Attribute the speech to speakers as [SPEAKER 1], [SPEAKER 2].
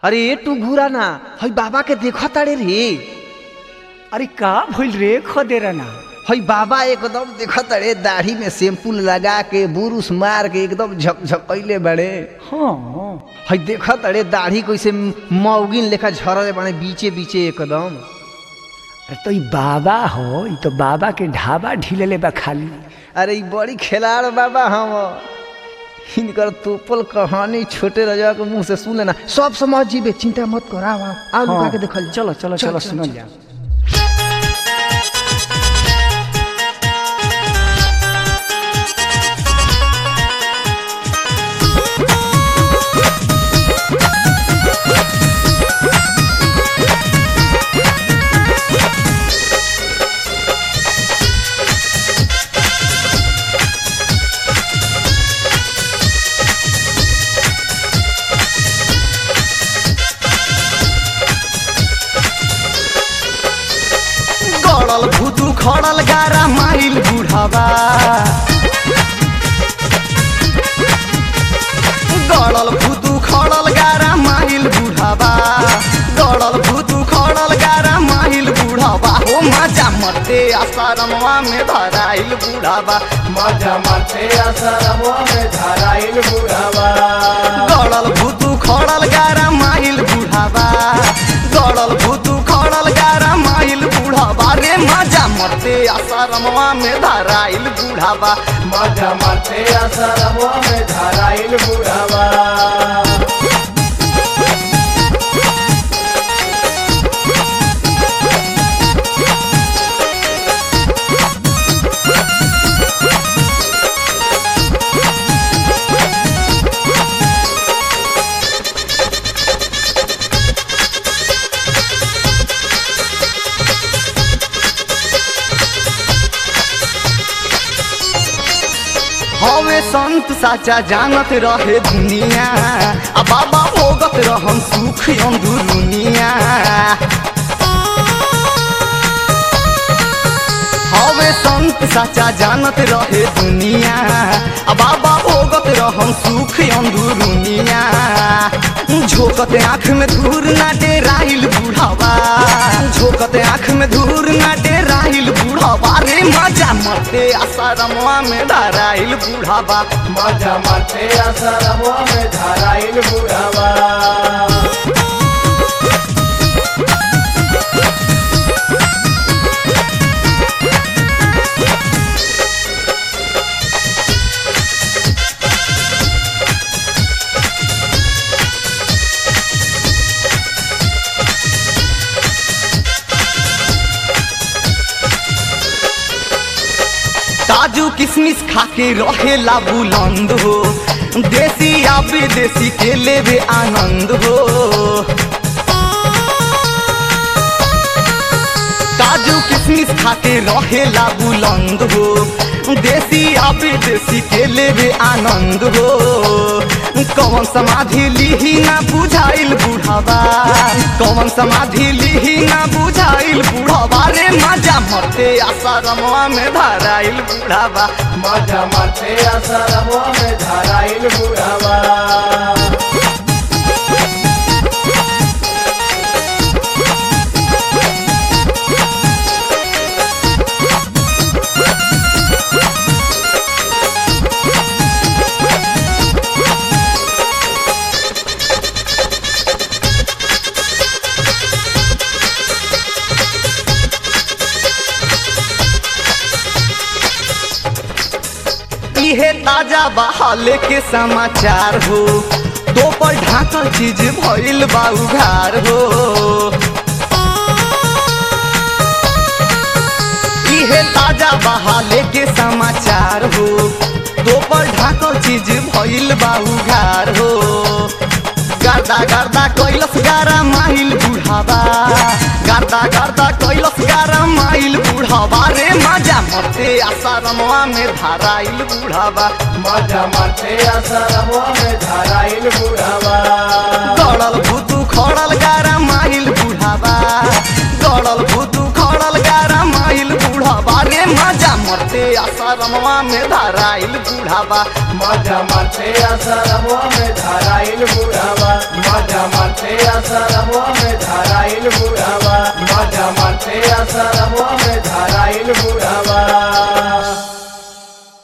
[SPEAKER 1] अरे ए टू घूरा ना हई बाबा के देखा ताड़े रे
[SPEAKER 2] अरे का भइल रे खदेरा ना
[SPEAKER 1] हई बाबा एकदम देखा ताड़े दाढ़ी में शैम्पू लगा के बुरुस मार के एकदम झकझकैले बड़े
[SPEAKER 2] हाँ
[SPEAKER 1] हई देखा ताड़े दाढ़ी कैसे मौगिन लेखा झरले बने बीचे बीचे एकदम
[SPEAKER 2] अरे तो ई बाबा हो ई तो बाबा के ढाबा ढिलेले बा खाली
[SPEAKER 1] अरे ई बड़ी खिलाड़ बाबा हम इनकर तोपल कहानी छोटे रजवा के मुंह से सुन लेना सब समझ जीबे चिंता मत कर आओ आओ आओ लुका के देखल जाओ।
[SPEAKER 2] चलो चलो
[SPEAKER 1] चल,
[SPEAKER 2] चलो
[SPEAKER 1] चल,
[SPEAKER 2] सुनल
[SPEAKER 1] चल।
[SPEAKER 2] जा
[SPEAKER 3] गड़ल भूतू खड़ल गारा माइल बुढ़ावा गड़ल भूतू खड़ल गारा माइल बुढ़ावा गड़ल भूतू खड़ल गारा माइल बुढ़ावा हो मजा मरते आसारमवा में धराइल बुढ़ावा
[SPEAKER 4] मजा मारते असरमो में धराइल बुढ़ावा
[SPEAKER 3] गड़ल भूतू खड़ल गारा माइल बुढ़ावा गड़ल भूतू खड़ल गारा माइल बुढ़ावा रे मजा मरते आसारमवा में धराइल बुढ़ावा
[SPEAKER 4] मजा मारते असरमो में धराइल बुढ़ावा
[SPEAKER 3] हवे संत साचा जानत रहे दुनिया आ बाबा भोगत रहम सुख अंदुरुनिया हवे संत साचा जानत रहे दुनिया आ बाबा भोगत रहम सुख अंदुरुनिया झोकत आँख में धूर ना डेराइल बुढ़ावा झोकत आँख में धूर ना डेराइल बुढ़ावा रे मजा मरते आसारमवा में धराइल बुढ़ावा
[SPEAKER 4] मजा मारते असरमो में धराइल बुढ़ावा
[SPEAKER 3] काजू किशमिश खाके रहेला बुलंद हो देसी या विदेशी के लेवे आनंद हो काजू किशमिश खाके रहेला बुलंद हो देसी या विदेशी के लेवे आनंद हो कौन समाधि लिही ना बुझाइल बुढ़ावा कौन समाधि लिही ना बुझाइल बुढ़ावा रे मजा मरते आसारमवा में धराइल बुढ़ावा
[SPEAKER 4] मजा मारते असरमो में धराइल बुढ़ावा
[SPEAKER 3] इहे ताजा बहाले के समाचार हो दो पर ढाकल चीज भइल बा उघार हो इहे ताजा बहाले के समाचार हो दो पर ढाकल चीज भइल बा उघार हो गर्दा गर्दा कैलस गारा माइल बुढ़ावा गर्दा गर्दा कैलस गारा माइल बुढ़ावा रे मजा मरते आसारमवा में धराइल बुढ़ावा
[SPEAKER 4] मजा मारते असरमो में धराइल बुढ़ावा
[SPEAKER 3] गड़ल भूतू खड़ल गारा माइल बुढ़ावा गड़ल भूतू खड़ल गारा माइल बुढ़ावा रे मजा मरते आसार आसारामवा में धराइल बूढ़ावा
[SPEAKER 4] मजा मारते आसारामवा में धाराइल बुढ़ावा मजा मारते आसारामवा में धाराइल बुढ़ावा मजा मारते आसारामवा में